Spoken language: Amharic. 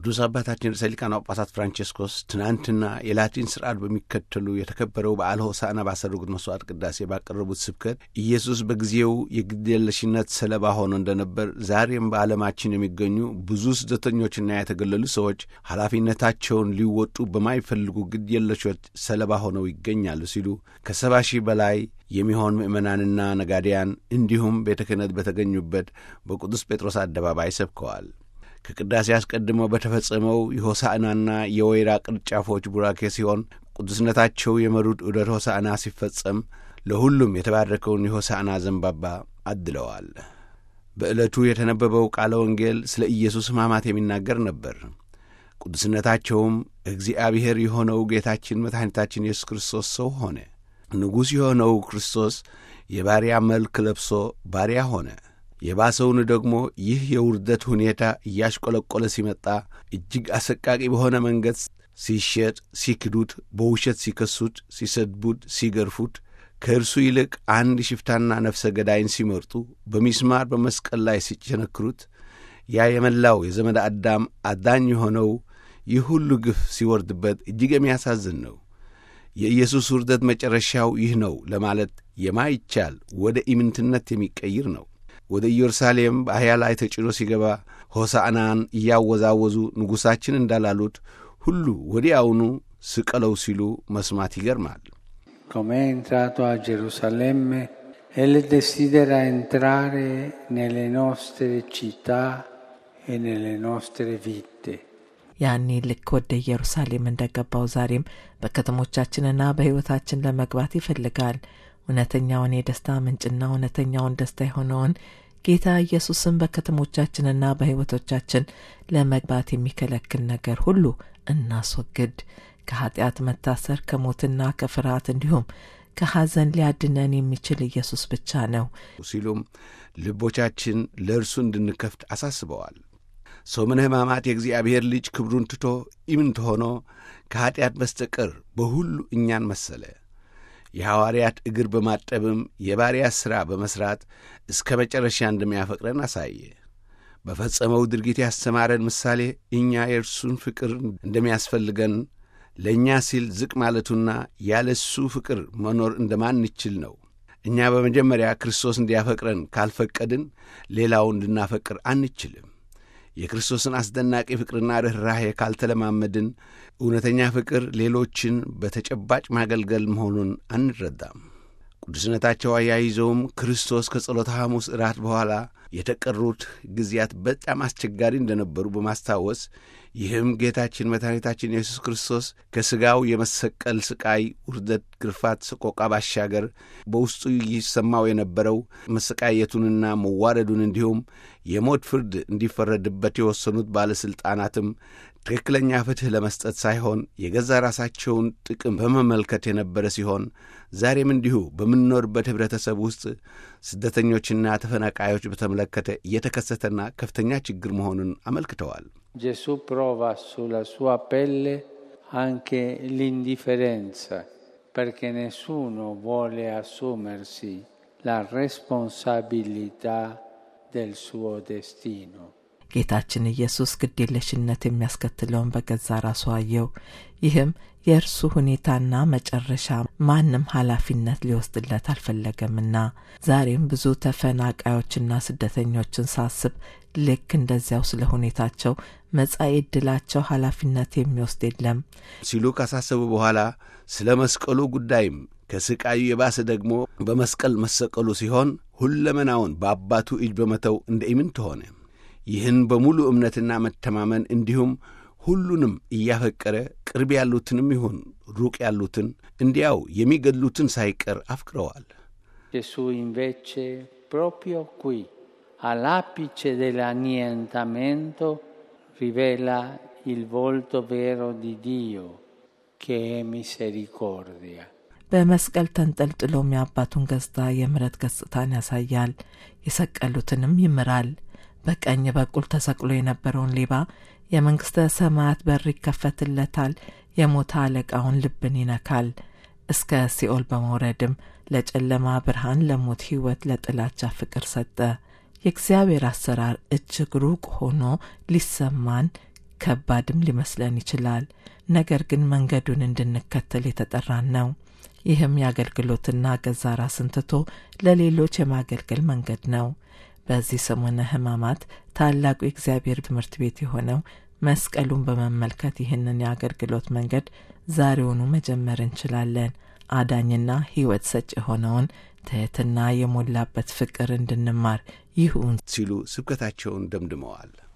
ቅዱስ አባታችን ርዕሰ ሊቃነ ጳጳሳት ፍራንቼስኮስ ትናንትና የላቲን ስርዓት በሚከተሉ የተከበረው በዓለ ሆሳዕና ባሰረጉት መስዋዕት ቅዳሴ ባቀረቡት ስብከት ኢየሱስ በጊዜው የግድየለሽነት ሰለባ ሆኖ እንደነበር ዛሬም በዓለማችን የሚገኙ ብዙ ስደተኞችና የተገለሉ ሰዎች ኃላፊነታቸውን ሊወጡ በማይፈልጉ ግድየለሾች ሰለባ ሆነው ይገኛሉ ሲሉ ከሰባ ሺህ በላይ የሚሆን ምዕመናንና ነጋዴያን እንዲሁም ቤተ ክህነት በተገኙበት በቅዱስ ጴጥሮስ አደባባይ ሰብከዋል። ከቅዳሴ አስቀድሞ በተፈጸመው የሆሳዕናና የወይራ ቅርንጫፎች ቡራኬ ሲሆን ቅዱስነታቸው የመሩት ዑደት ሆሳዕና ሲፈጸም ለሁሉም የተባረከውን የሆሳዕና ዘንባባ አድለዋል። በዕለቱ የተነበበው ቃለ ወንጌል ስለ ኢየሱስ ሕማማት የሚናገር ነበር። ቅዱስነታቸውም እግዚአብሔር የሆነው ጌታችን መድኃኒታችን ኢየሱስ ክርስቶስ ሰው ሆነ። ንጉሥ የሆነው ክርስቶስ የባሪያ መልክ ለብሶ ባሪያ ሆነ። የባሰውን ደግሞ ይህ የውርደት ሁኔታ እያሽቆለቆለ ሲመጣ እጅግ አሰቃቂ በሆነ መንገድ ሲሸጥ፣ ሲክዱት፣ በውሸት ሲከሱት፣ ሲሰድቡት፣ ሲገርፉት ከእርሱ ይልቅ አንድ ሽፍታና ነፍሰ ገዳይን ሲመርጡ በሚስማር በመስቀል ላይ ሲቸነክሩት ያ የመላው የዘመድ አዳም አዳኝ የሆነው ይህ ሁሉ ግፍ ሲወርድበት እጅግ የሚያሳዝን ነው። የኢየሱስ ውርደት መጨረሻው ይህ ነው ለማለት የማይቻል ወደ ኢምንትነት የሚቀይር ነው። ወደ ኢየሩሳሌም በአህያ ላይ ተጭኖ ሲገባ ሆሳዕናን እያወዛወዙ ንጉሣችን እንዳላሉት ሁሉ ወዲያውኑ ስቀለው ሲሉ መስማት ይገርማል። Come è entrato a Gerusalemme, Egli desidera entrare nelle nostre città e nelle nostre vite. ያኔ ልክ ወደ ኢየሩሳሌም እንደገባው ዛሬም በከተሞቻችንና በሕይወታችን ለመግባት ይፈልጋል። እውነተኛውን የደስታ ምንጭና እውነተኛውን ደስታ የሆነውን ጌታ ኢየሱስን በከተሞቻችንና በሕይወቶቻችን ለመግባት የሚከለክል ነገር ሁሉ እናስወግድ። ከኀጢአት መታሰር፣ ከሞትና ከፍርሃት እንዲሁም ከሐዘን ሊያድነን የሚችል ኢየሱስ ብቻ ነው ሲሉም ልቦቻችን ለእርሱ እንድንከፍት አሳስበዋል። ሰሙነ ሕማማት የእግዚአብሔር ልጅ ክብሩን ትቶ ኢምንት ሆኖ ከኀጢአት በስተቀር በሁሉ እኛን መሰለ። የሐዋርያት እግር በማጠብም የባሪያ ሥራ በመሥራት እስከ መጨረሻ እንደሚያፈቅረን አሳየ። በፈጸመው ድርጊት ያስተማረን ምሳሌ እኛ የእርሱን ፍቅር እንደሚያስፈልገን ለእኛ ሲል ዝቅ ማለቱና ያለ እሱ ፍቅር መኖር እንደማንችል ነው። እኛ በመጀመሪያ ክርስቶስ እንዲያፈቅረን ካልፈቀድን ሌላውን እንድናፈቅር አንችልም። የክርስቶስን አስደናቂ ፍቅርና ርኅራሄ ካልተለማመድን እውነተኛ ፍቅር ሌሎችን በተጨባጭ ማገልገል መሆኑን አንረዳም። ቅዱስነታቸው አያይዘውም ክርስቶስ ከጸሎተ ሐሙስ እራት በኋላ የተቀሩት ጊዜያት በጣም አስቸጋሪ እንደነበሩ በማስታወስ ይህም ጌታችን መድኃኒታችን ኢየሱስ ክርስቶስ ከሥጋው የመሰቀል ስቃይ፣ ውርደት፣ ግርፋት፣ ሰቆቃ ባሻገር በውስጡ ይሰማው የነበረው መሰቃየቱንና መዋረዱን እንዲሁም የሞት ፍርድ እንዲፈረድበት የወሰኑት ባለሥልጣናትም ትክክለኛ ፍትሕ ለመስጠት ሳይሆን የገዛ ራሳቸውን ጥቅም በመመልከት የነበረ ሲሆን ዛሬም እንዲሁ በምንኖርበት ኅብረተሰብ ውስጥ ስደተኞችና ተፈናቃዮች በተመለከተ እየተከሰተና ከፍተኛ ችግር መሆኑን አመልክተዋል። Gesù prova sulla sua pelle anche l'indifferenza, perché nessuno vuole assumersi la responsabilità del suo destino. ጌታችን ኢየሱስ ግዴለሽነት የሚያስከትለውን በገዛ ራሱ አየው። ይህም የእርሱ ሁኔታና መጨረሻ ማንም ኃላፊነት ሊወስድለት አልፈለገምና ዛሬም ብዙ ተፈናቃዮችና ስደተኞችን ሳስብ ልክ እንደዚያው ስለ ሁኔታቸው መጻኢ ዕድላቸው ኃላፊነት የሚወስድ የለም ሲሉ ካሳሰቡ በኋላ ስለ መስቀሉ ጉዳይም ከስቃዩ የባሰ ደግሞ በመስቀል መሰቀሉ ሲሆን ሁለመናውን በአባቱ እጅ በመተው እንደ ኢምንት ሆነ። ይህን በሙሉ እምነትና መተማመን እንዲሁም ሁሉንም እያፈቀረ ቅርብ ያሉትንም ይሁን ሩቅ ያሉትን እንዲያው የሚገድሉትን ሳይቀር አፍቅረዋል። Gesù invece proprio qui, all'apice dell'annientamento, rivela il volto vero di Dio, che è misericordia. በመስቀል ተንጠልጥሎም የአባቱን ገጽታ የምሕረት ገጽታን ያሳያል። የሰቀሉትንም ይምራል። በቀኝ በኩል ተሰቅሎ የነበረውን ሌባ የመንግሥተ ሰማያት በር ይከፈትለታል። የሞተ አለቃውን ልብን ይነካል። እስከ ሲኦል በመውረድም ለጨለማ ብርሃን፣ ለሞት ሕይወት፣ ለጥላቻ ፍቅር ሰጠ። የእግዚአብሔር አሰራር እጅግ ሩቅ ሆኖ ሊሰማን ከባድም ሊመስለን ይችላል። ነገር ግን መንገዱን እንድንከተል የተጠራን ነው። ይህም የአገልግሎትና ገዛ ራስን ትቶ ለሌሎች የማገልገል መንገድ ነው። በዚህ ሰሙነ ሕማማት ታላቁ የእግዚአብሔር ትምህርት ቤት የሆነው መስቀሉን በመመልከት ይህንን የአገልግሎት መንገድ ዛሬውኑ መጀመር እንችላለን። አዳኝና ሕይወት ሰጭ የሆነውን ትሕትና የሞላበት ፍቅር እንድንማር ይሁን ሲሉ ስብከታቸውን ደምድመዋል።